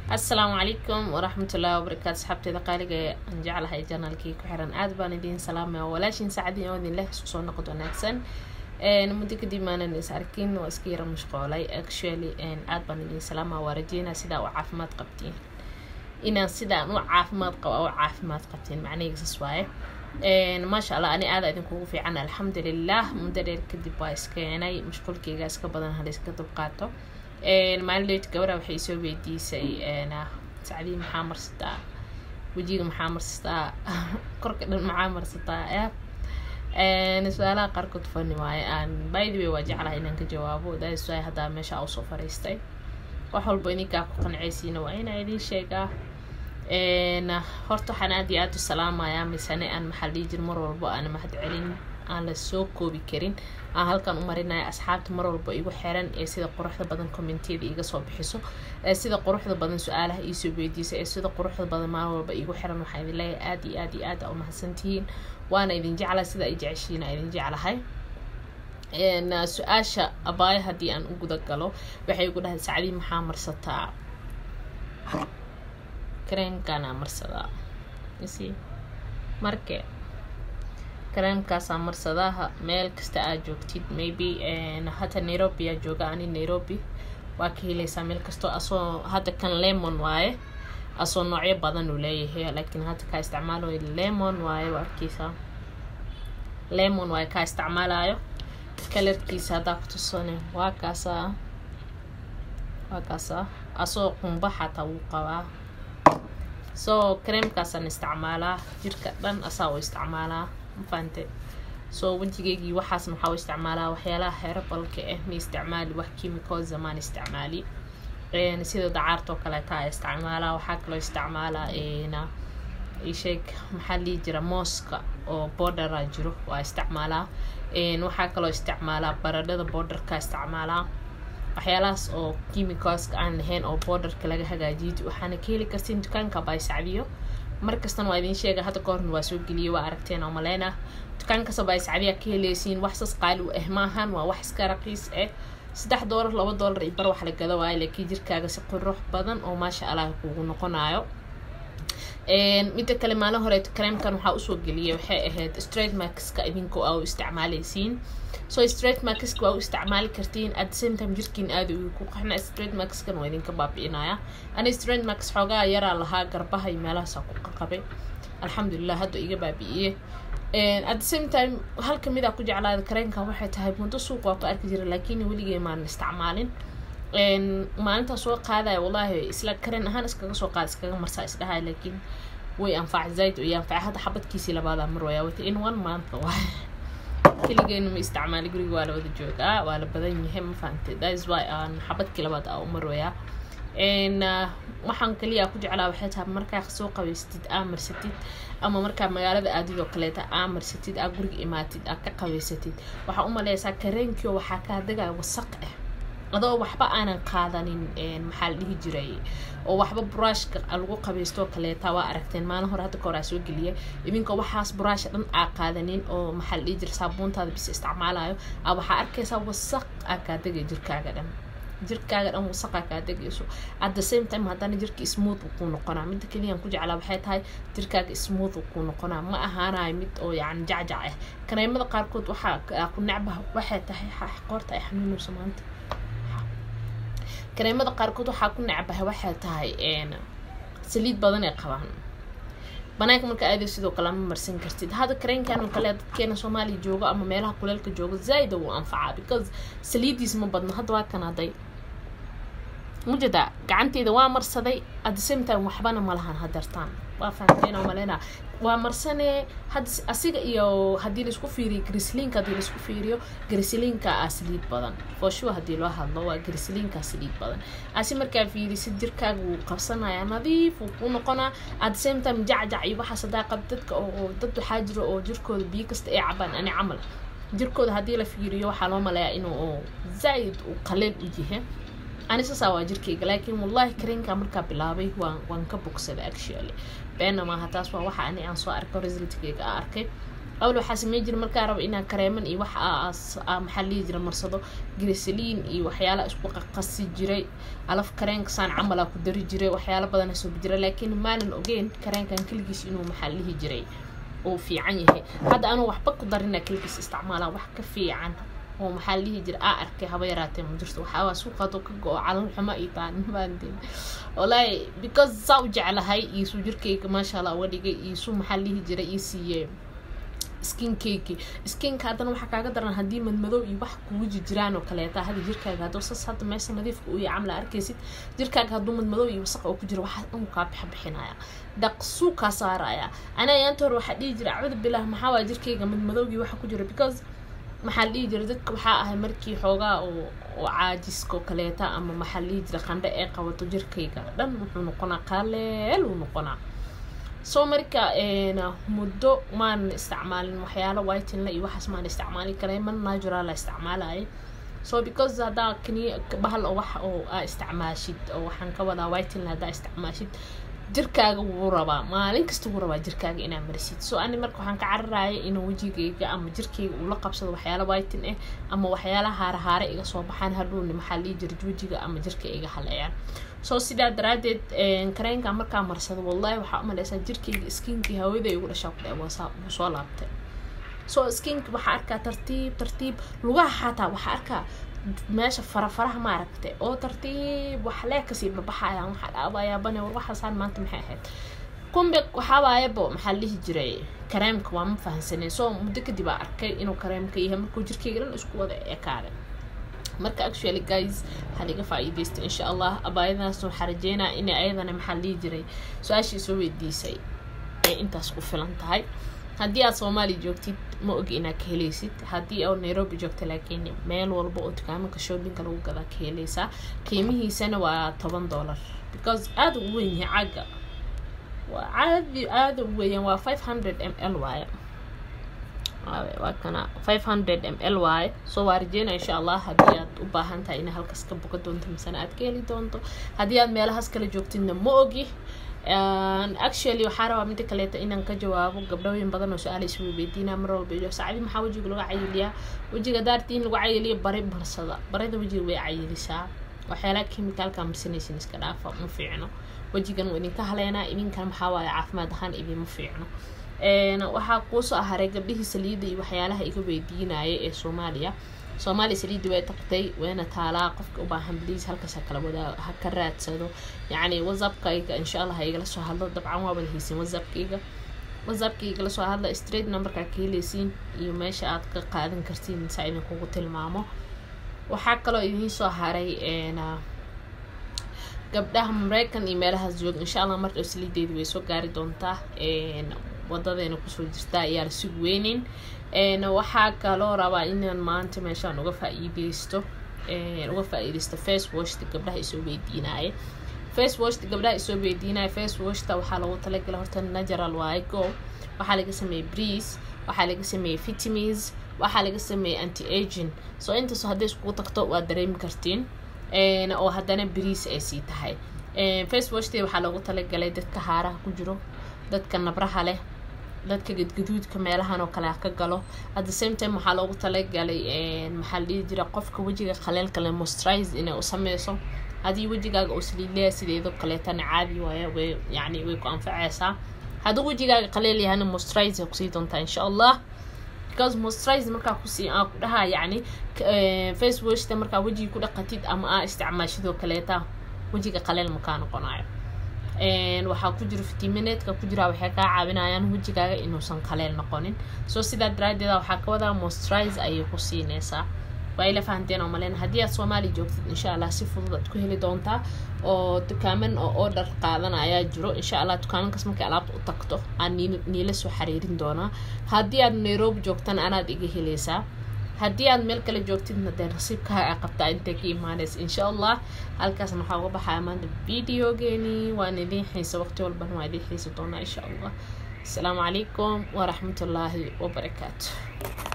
asalaamu calaykum waraxmatullaahi wabarakaatu asxaabteeda qaaliga ee aan jeclahay janaalkii ku xiran aad baan idiin salaamaya walaashiin saacadii oo idin leh isku soo noqod wanaagsan muddo kadib maanan is arkin waa iska yara mashqoolay actually aad baan idiin salaamaya waa rajeynaa sidaa u caafimaad qabtiin inaan sidaan u caafimaad qaba u caafimaad qabtiin macnahiisas waaye maasha allah ani aada idinkugu fiican alxamdulilah muddo dheer kadib waa iskeenay mashquulkeyga iska badan halayska dubqaato maalinleyd gabadha waxay soo weydiisay sacdii maxaa marsataa wejiga maxaa marsataa korka dhan maxaa marsataa su-aalaha qaarkood fani waaye aan bythe way waa jeclahay inaan ka jawaabo that's why haddaa meesha usoo fariistay wax walba idinkaa ku qancaysiina waa inaa idiin sheegaa horta waxaan aad iyo aada u salaamayaa misane aan maxaa dhihi jir mar walbo aan mahad celin aan la soo koobi karin aan halkan u marinaya asxaabta mar walba igu xiran ee sida quruxda badan commentiyada iga soo bixiso ee sida quruxda badan su-aalaha iisoo weydiisa ee sida quruxda badan maalin walba igu xiran waxaa idin leeyahay aada iyo aad iyo aad u mahadsantihiin waana idin jeclahay sida ay jeceshiina idin jeclahay su-aasha abaayo haddii aan u guda galo waxay igu dhahay sacdii maxaa marsataa kareenkaana marsadaa marke kareemkaasaa marsadaha meel kasta aad joogtid maybe hata nairobi aa jooga ani nairobi waa ka heleysaa meel kastoo asoo hadda kan lemon waaye asoo noocyo badan uu leeyahay laakiin hadda kaa isticmaalayo lemon waaye waa arkeysaa lemon waaye kaa isticmaalayo kalarkiisa haddaa ku tusane waa kaasaa waa kaasaa asoo qumba xataa wuu qabaa so kareemkaasaan isticmaalaa jirka dhan asaa u isticmaalaa mafahante soo wejigeygii waxaasna waxaa u isticmaalaa waxyaalaha heerabalka ah ma isticmaali wax chemical zamaan isticmaali sida dacaartoo kaleeta isticmaalaa waxaa kaloo isticmaalaa isheeg maxaa lihi jira mooska oo bordera jiro waa isticmaalaa waxaa kaloo isticmaalaa baradhada borderka isticmaalaa waxyaalahaas oo chemicalska aan lahayn oo borderka laga hagaajiyay waxaana ka heli kartiin dukaanka baysacdiyo markastana waa idiin sheega hadda kahorna waa soo geliyay waa aragteen oo maleyna dukaankasta baysacdiya ka heleysiin wax sas qaali u ah maahan waa wax iska raqiis ah saddex doolar laba doolar iyo bar wax la gada waayo laakiin jirkaaga si qurux badan oo maasha allah kugu noqonayo midda kale maalin horeeto kareemkan waxaa usoo geliyay waxay ahayd straight markska idinkoo aa u isticmaaleysiin so straight markska waa u isticmaali kartiin at the same time jirkiin aada u ku qaxna straight markskan waa idinka baabi'inaya ani straight marks xoogaa yaraa lahaa garbaha iyo meelahaasaa ku qaqabay alxamdulilah hadda iga baabi'iye at the same time hal kamid aa ku jeclaada kareenkan waxay tahay muddo suuq waa ku arki jira laakiin weligee maan isticmaalin maalintaa soo qaadaya wallaahi isla karen ahaan iskaga soo qaada iskaga marsaa isdhahay laakiin way anfac zaid iyo anfac hadda xabadkiisii labaadaa mar waya wata in one month waay keligeena ma isticmaali guriga waa la wada joogaa waa la badan yahay ma fahantay thats why aan xabadkii labaad aa u marwayaa waxaan kaliya ku jeclaa waxay tahay markaa soo qabaysatid aa marsatid ama markaa magaalada aadidoo kaleeta aa marsatid aa guriga imaatid aa ka qabaysatid waxaa umaleysaa kareenkio waxaa kaa dagaya wasaq ah adoo waxba aanan qaadanin maxaa la dhihi jiray oo waxba buraashka lagu qabaystoo kaleeta waa aragteen maalin hore hadda kahor aa soo geliya idinkoo waxaas buraasha dhan aa qaadanin oo maxaa la dhihi jira saabuuntaada bis isticmaalayo aa waxaa arkaysaa wasaq aa kaa degay jirkaaga dhan jirkaaga dhan wasaqaa kaa degayso at the same time haddana jirka smooth kuu noqonaa midda keliyaan ku jeclaa waxay tahay jirkaaga smooth kuu noqonaa ma ahaanayo mid oo yacni jacjac ah kareemada qaarkood waxaa ku necbaha waxay tahay qoorta ay xanuunayso maanta kareemada qaarkood waxaa ku necbahay waxay tahay saliid badan ay qabaan banaanka marka aado sidoo kale ma marsan kartid hadda kareenkan oo kale dadkeena soomaaliya joogo ama meelaha kuleelka joogo zaaida wuu anfacaa because saliidiis ma badno hadda waa kan haday mujada gacanteeda waa marsaday at the same time waxbana malahan hadartaan waa fahamteen oo maleyna waa marsanee had asiga iyo haddii laisku fiiriyo grisliinka haddii laisku fiiriyo grisliinka aa saliid badan fooshuwa haddii loo hadlo waa grisliinka saliid badan asi markaa fiirisid jirkaaga wuu qabsanayaa nadiif wuu kuu noqonaa at the same time jacjac iyo waxaas hadaa qab dadka oo dad waxaa jiro oo jirkooda biyo kasta ay cabaan ani camal jirkooda haddii la fiiriyo waxaa loo maleeyaa inuu zaaid uu qaleel u yahay ani sasaa waa jirkayga laakiin wallahi kareenka markaa bilaabay waan waan ka bogsaday actually beena maaha taas waa waxa ani aan soo arko resultkeyga a arkay awal waxaa sameyn jira markaa raba inaan kareeman iyo wax maxaa lihi jira marsado grisaliin iyo waxyaala isku qaqasi jiray alaf kareenka saan camalaa ku dari jiray waxyaala badana soo jira laakiin maanan ogeyn kareenkan keligiis inuu maxaa lihi jiray uu fiican yahay hadda anuu waxba ku darina keligiis isticmaalaa wax ka fiican oo maxaa lihi jira aa arkay haba yaraatee ma jirto waxaawaa suuqaadoo ka go-o calal xumo iyo taanimaandeen wallaahi because saa u jeclahay iyo suu jirkayga maasha allah uga dhigay iyo suu maxaa lihi jira ii siiyey skinkeyki skinka haddana waxaa kaaga daran haddii madmadow iyo wax kugu jirjiraan oo kaleeta hada jirkaaga hadduu sas hadda meesha nadiifka uu yahay camla arkaysid jirkaaga hadduu madmadow iyo wasaq oo ku jiro waxaa dhan kaa bixa bixinaya dhaqsuu kaa saaraya anaa yaanta hore waxaa dhihi jira acuudu bilah maxaa waa jirkayga madmadowgii waxa ku jira because maxaa dhihi jira dadka waxaa ahay markii xoogaa oo oo caajiska oo kaleeta ama maxaa dhihi jira qandho ee qabato jirkayga dhan wuxuu noqonaa qaaleel uu noqonaa soo marka muddo maan isticmaalin waxyaalo whitinla iyo waxaas maan isticmaalin karay man natural la isticmaalaya so because haddaa kani bahal oo wax oo aa isticmaashid oo waxaan ka wadaa whitinla haddaa isticmaashid jirkaaga wuu rabaa maalin kasta wuu rabaa jirkaaga inaa marisid so ani marka waxaan ka cararaya inuu wejigayga ama jirkayga uu la qabsado waxyaala whitin ah ama waxyaala haarahaare iga soo baxaan hadhowni maxaa lii jira wejiga ama jirka iga haleeyaan so sidaa daraadeed kareenka markaa marsado wallahi waxaa umaleysaa jirkayga skinkii hawada igu dhashaa ku dhe wuu soo laabtay so skink waxaa arkaa tartiib tartiib lugaha xataa waxaa arkaa meesha farafaraha maaragtay oo tartiib waxlee kasii babaxayaan waxaa dhaabayaa bane war waxaasaan maanta maxay ahayd kumbe waxaawaayabo maxaa lihi jiray kareemka waa ma fahansanay so muddo kadib aa arkay inuu kareemka yahay markuu jirkayga dhan isku wada ekaaday marka actually guys waxaa laga faa-iideysta insha allah abaayadaas waxaa rajeynaa inay ayadana maxaa lihi jiray su-aashii soo weydiisay ay intaas ku filan tahay haddii aad soomaaliya joogtid ma ogi inaad ka helaysid haddii oo nairobi joogta laakiin meel walba oo dukaamanka shoppinga lagu gadaa ka helaysaa qiimihiisana waa toban dollar because aada u weyn yahay cagga waa caadi aada u weeyaan waa five hundred m l waaye waa kana five hundred m l waaye soo waa rajeyna insha allah haddii aad u baahan tahay inaa halkaas ka boga doonto misena aad ka heli doonto haddii aad meelahaas kala joogtidna ma ogi actually waxaa rabaa mida kaleeta inaan ka jawaabo gabdhooyin badan oo su-aala iswa weydiinaa mar walba iyo saacadi maxaa wejiga laga cayiliyaa wejiga daartii in lagu cayiliyo bari barsada barida wejiga way cayilisaa waxyaalaha chemicalka marsanaysin iska dhaafa ma fiicno wejigan waa idinka haleenaa idinkan maxaa waaye caafimaad ahaan idinma fiicno waxaa kuusoo aharay gabdhihii saliidda iyo waxyaalaha iga weydiinaya ee soomaaliya soomaaliya saliiddi way tagtay wayna taalaa qofka u baahan bliis halkaas ha kala wadaa ha ka raadsado yacni whatsappkayga insha allah ha igala soo hadlo dabcan waa wada haysin whatsappkayga whatsappka igala soo hadla straight numberkaa ka heleysiin iyo meesha aad ka qaadan kartiin saa idinkugu tilmaamo waxaa kaloo idiin soo haray gabdhaha mareykan iyo meelahaas jooga insha allah mardhow saliideedi way soo gaari doontaa wadadeena kusoo jirtaa ayaa la sug weyneyn waxaa kaloo rabaa inaan maanta meeshaan uga faa-iideysto uga faa-iideysto face washta gabdhaha isoo weydiinaaye face washta gabdhaha isoo weydiinaya face washta waxaa lagu talagala horta natural waaye go waxaa laga sameeyey breeze waxaa laga sameeyey vitamins waxaa laga sameeyey anti agin so intaas hadday iskugu tagto waad dareemi kartiin oo haddana breeze ay sii tahay face washte waxaa loogu talagalay dadka haaraha ku jiro dadka nabraha leh dadka gadgaduudka meelahan oo kale ka galo at the same time waxaa loogu talagalay maxaa la dhihi jira qofka wejiga qaleelka le moisturize inay u sameyso haddii wejigaaga uu saliileya sideedo kaleetana caadi waaya way yacni way ku anfaceysaa hadduu wejigaaga qaleel yahana moisturize ay kusii doontaa insha allah because moisturize markaa kusii aa ku dhahaa yacni face washta markaa wejiga ku dhaqatid ama aa isticmaashidoo kaleeta wejiga qaleel makaa noqonayo waxaa ku jiro fitiminaedka ku jira waxay kaa caawinayaan wejigaaga inuusan qaleel noqonin soo sidaa daraadeeda waxaa ka wadaa moisturize ayay ku siineysaa waa ila fahanteen oo malen haddii aad soomaaliya joogtid insha allah si fudud aad ku heli doontaa oo dukaaman oo order qaadan ayaa jiro insha allah dukaamankaas markay alaabta u tagto aan niila soo xariirin doonaa haddii aad nairobi joogtana anaad iga heleysaa haddii aad meel kale joogtidna dee nasiibkaaga qabtaa intay ka imaaneysa insha allah halkaasna waxaa uga baxaya maanta videogeeni waan idiin xiisa waqti walbana waa idiin xiisi doonaa insha allah asalaamu calaykum waraxmatullaahi wabarakaatu